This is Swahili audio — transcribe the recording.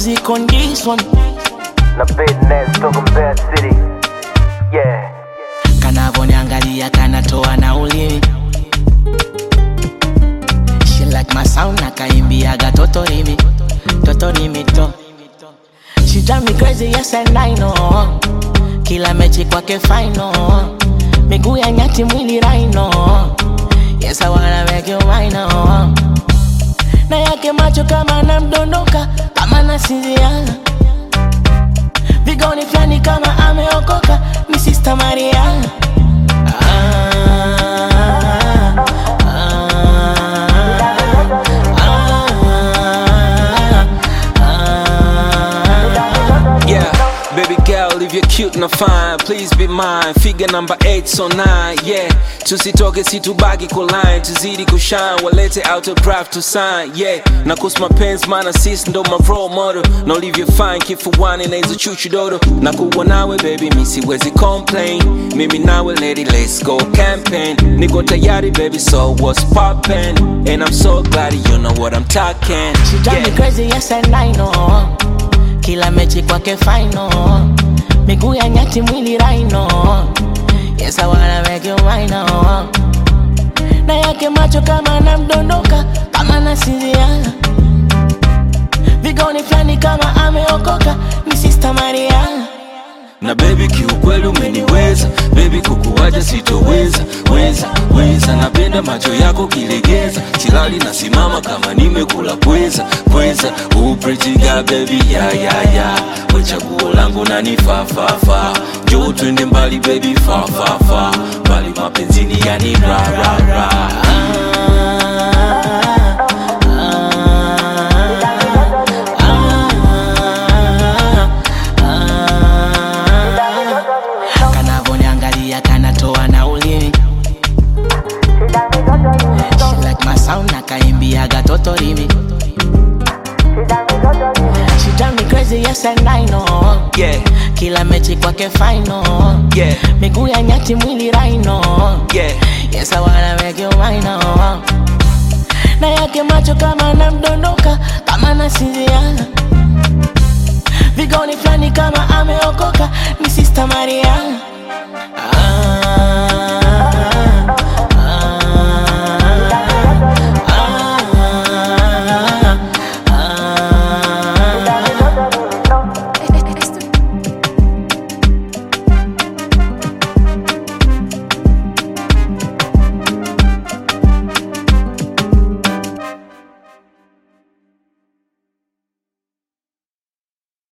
music on this one. Na business toka Mbeya City. Yeah. Kanavoniangalia kanatoa na ulimi. She like my sound nakaimbiaga totorimi, totorimi to. She drive me crazy, yes and I know. Kila mechi kwake final. Miguu ya nyati mwili raino. Yes I wanna make you mine oh. Na yake macho kama namdondoka, kama nasinzia. Vigoni flani kama ameokoka, ni Sister Maria. Ah, ah, ah, Yeah, baby girl, if you're cute na fine, please be mine. Figure number 8 so 9, yeah. Tusitoke situbaki kuline, tuzidi kushine, walete autograph to sign, yeah. Na kuhusu mapenzi maana sisi ndo ma role model. Na ulivyo fine kifuani na hizo chuchu dodo. Na kuwa nawe baby, mi siwezi complain. Mimi nawe lady, let's go campaign. Niko tayari baby, so what's poppin'? And I'm so glad you know what I'm talking. She drive me Yeah. crazy, yes and I know. Kila mechi kwake final. Miguu ya nyati mwili raino. Yes, I wanna make you mine oh. Na yake macho kama namdondoka, kama nasinzia. Vigoni flani kama ameokoka, ni Sister Maria. na baby kiukweli umeniweza baby kukuwaja sitoweza weza weza napenda macho yako kilegeza silali nasimama kama nimekula pweza pweza uprejiga baby ya ya ya we chaguo langu nani fa fa fa njoo twende mbali baby fa fa fa mbali mapenzini yani ra ra ra kanavoniangalia kanatoa na ulimi She like my sound nakaimbiaga totorimi She drive me crazy yes and I know yeah Kila mechi kwake final yeah Miguu ya nyati mwili raino yeah Yes I wanna make you mine oh. Na yake macho kama namdondoka kama nasinzia Vigoni flani kama ameokoka ni Sister Maria